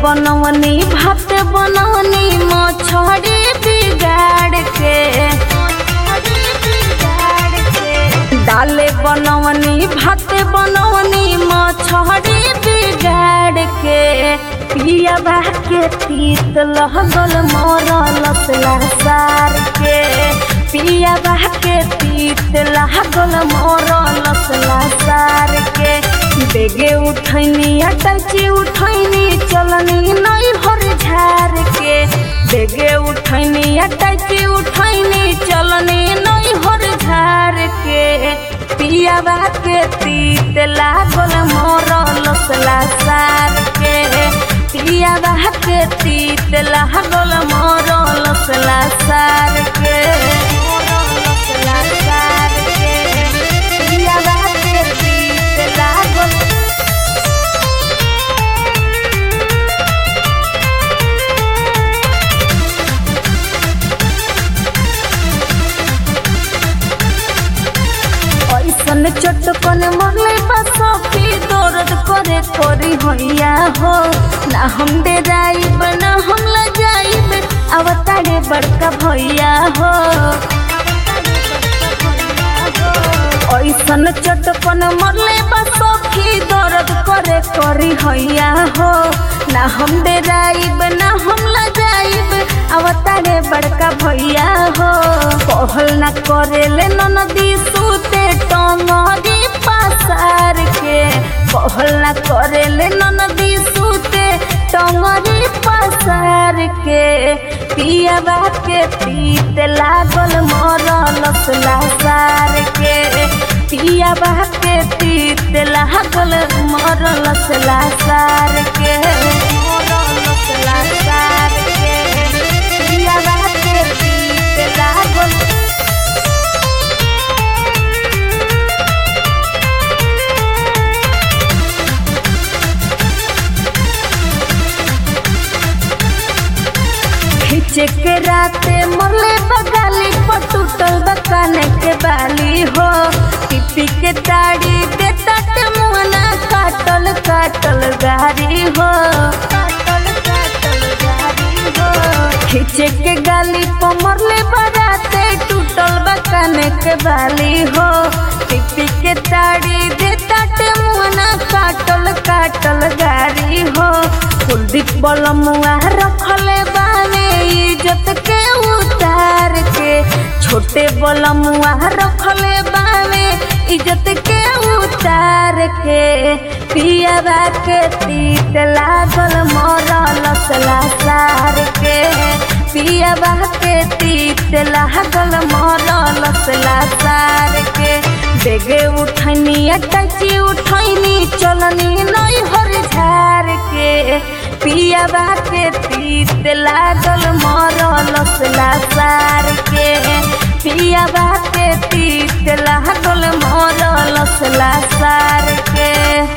बनवनी भात बनवनी मछरी बिगाड़ के डाले बनवनी भात बनवनी मछरी बिगाड़ के पिया के तीत लगल मरल सार के पिया के तीत लागल मरल सार के बेगे उठैनी अटची उठैनी चलनी नहीं भर झार के बेगे उठैनी अटची उठैनी चलनी नहीं भर झार के पियावा के तीत लागल मरल सार के पियावा के तीत लागल मरल सार के मरल सार के पियावा के तीत लागल ऐसन चटकन मरले बसफी दर्द करे करी हैया हो ना हम डेराइब ना हम लजाइब अवतारे बड़का भैया हो ऐसन चटकन मरले बसफी दर्द करे करी हैया हो ना हम डेराइब ना हम लजाइब अवतारे बड़का भैया हो कहल ना करेले ननदी सूते टंगरी पसार के कहल ना करेले ननदी सूते टंगरी पसार के पियाबा के पीत लागल मरल सार के पियाबा के पीत लागल मरल सार के मरल सार के पियाबा के पीत लागल खींचे के राते मरले बगाली पर टूटल बकाने के बाली हो पिपी के ताड़ी दे तट मुहना काटल काटल गारी हो काटल काटल गारी हो खींचे के गाली पर मरले बराते टूटल बकाने के बाली हो पिपी के ताड़ी दे तट मुहना काटल काटल गारी हो कुलदीप बलमुआ रखले बाने इज्जत के उतार के छोटे बलमुआ रखले बाने इज्जत के उतार के पियाबा के तीत लागल मरल सार के पियाबा के तीत लागल मरल सार के बेगे उठनी अटची उठनी चलनी नहीं हर झार के पियाबा के तीत लागल मरल सार के पियाबा के तीत लागल मरल सार के